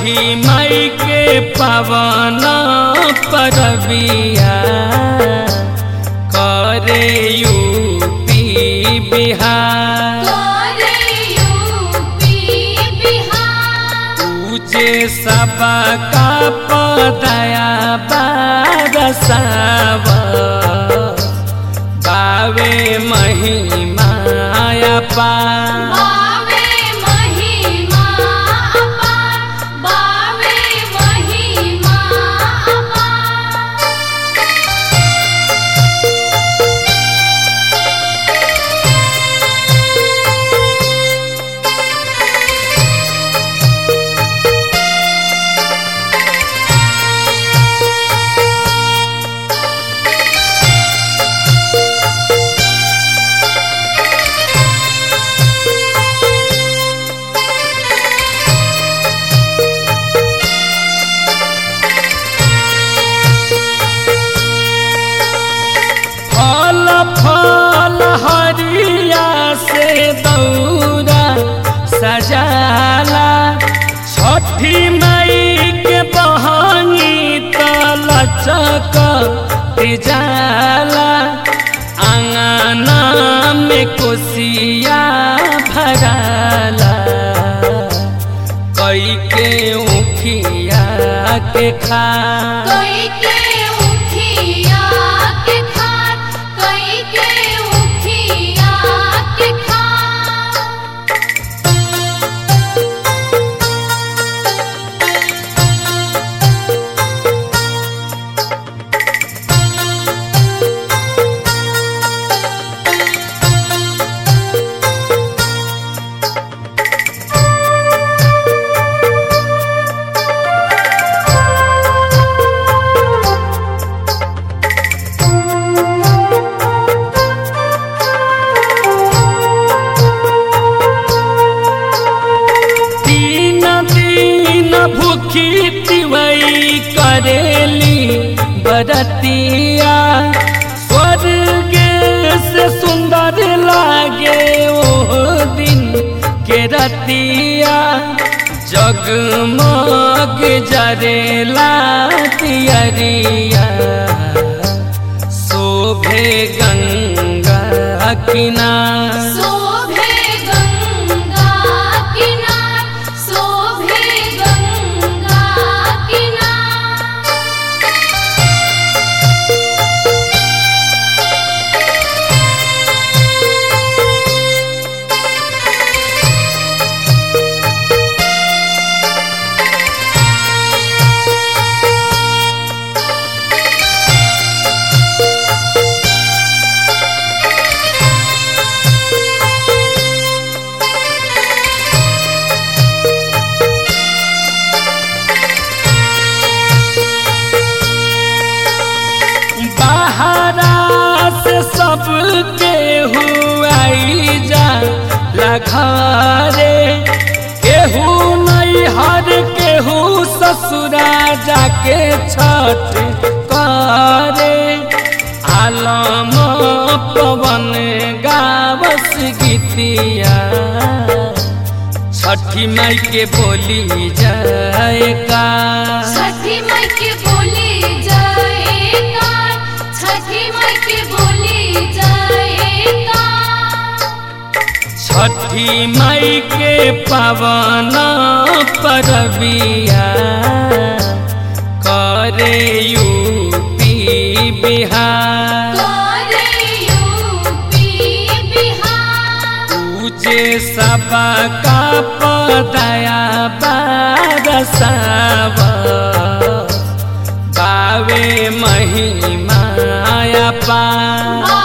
छठी मई के पवन परबिया करे यूपी बिहार करे यूपी बिहार पूजे सबका पदया बारसाव बावे महिमाया पा बावे महिमा अपार बावे महिमा अपार फल फल हरिया से दौरा सजाला छठी मई के बहनी तलचक जाला आंगना में कोसिया भराला कई के उखिया के खा कोई के उठिया के खार कोई के उठिया के खार तीन दिन भूखी तिवई करेली बरतिया स्वर्ग से सुंदर लागे ओ दिन के रतिया जगमग जरेला तियरिया शोभे गंगा किनार शोभे गंगा किनार शोभे गंगा किनार बाहरा से सबके हुआई जा लघारे केहू नहीं हर केहू ससुरा जाके छठ करे आलम पवन गावस गीतिया छठी माई के बोली जाए का छठी माई के बोली जाएगा छठी माई के बोली जाएगा छठी माई के पवन परबिया करे यूपी बिहार करे यूपी बिहार पूजे सबका पदया बारसाव बावे महिमाया पा